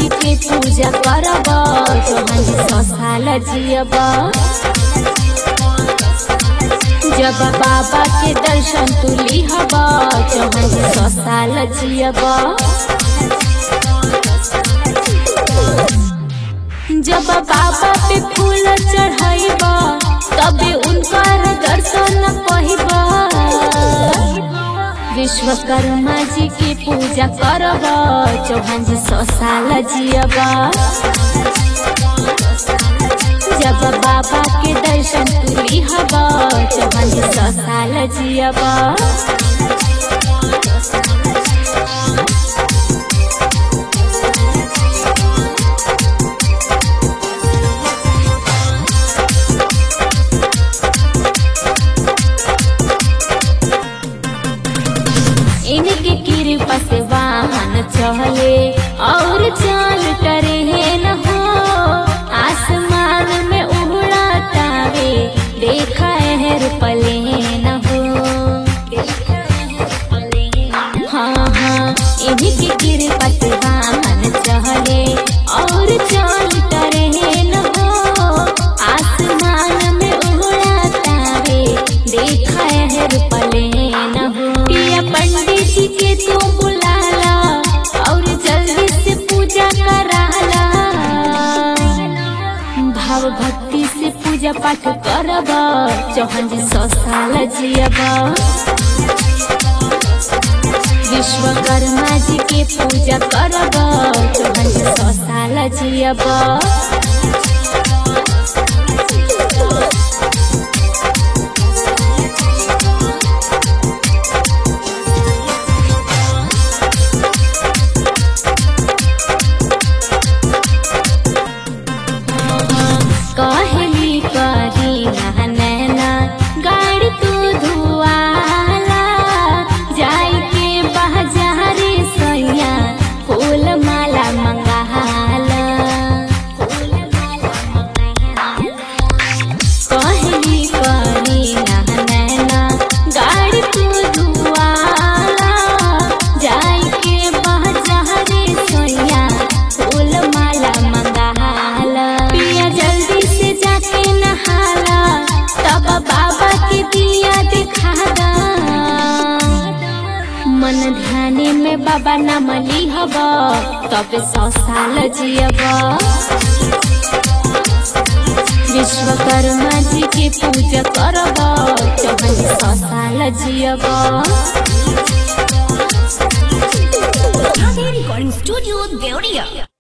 जी के पूजा करब चौहान जी सौ साल जियब जब बाबा के दर्शन तू लिहब चौहान जी सौ साल जियब जब बाबा पे फूल चढ़ाइब तबे उनकर दर्शन पहिब विश्वकर्मा जी की पूजा करब चौहान जी सौ साल जियब जब बाबा के दर्शन तू लिहब चौहान जी सौ साल जियब इनके कृपा से वाहन चले और चाल टरे न हो आसमान में उड़ातावे देखा है पले न हो हाँ हाँ इनकी कृपा से वाहन चले और चाल टरे न हो आसमान में उड़ातावे देखा है पले न हो पिया पंडित जी के तू बुलाला और जल्दी से पूजा कराला भाव भक्ति से पूजा पाठ करब चौहान जी सौ साल जियब विश्वकर्मा जी के पूजा करब चौहान जी सौ साल जियब कहली करी नैना गाड़ी तू धुआला जाई के बाजारे सैया फूल माला मंगाला कहली करी नैना गाड़ी तू धुआला जाई के बाजारे सैया फूल माला मंगाला पिया जल्दी से जाके नहाला तब बाबा के दिया दिखा दा मन ध्याने में बाबा नाम लिहब तब सौ साल जियब विश्वकर्मा जी के पूजा करब चौहान सौ साल जियब Recording Studio Deoria.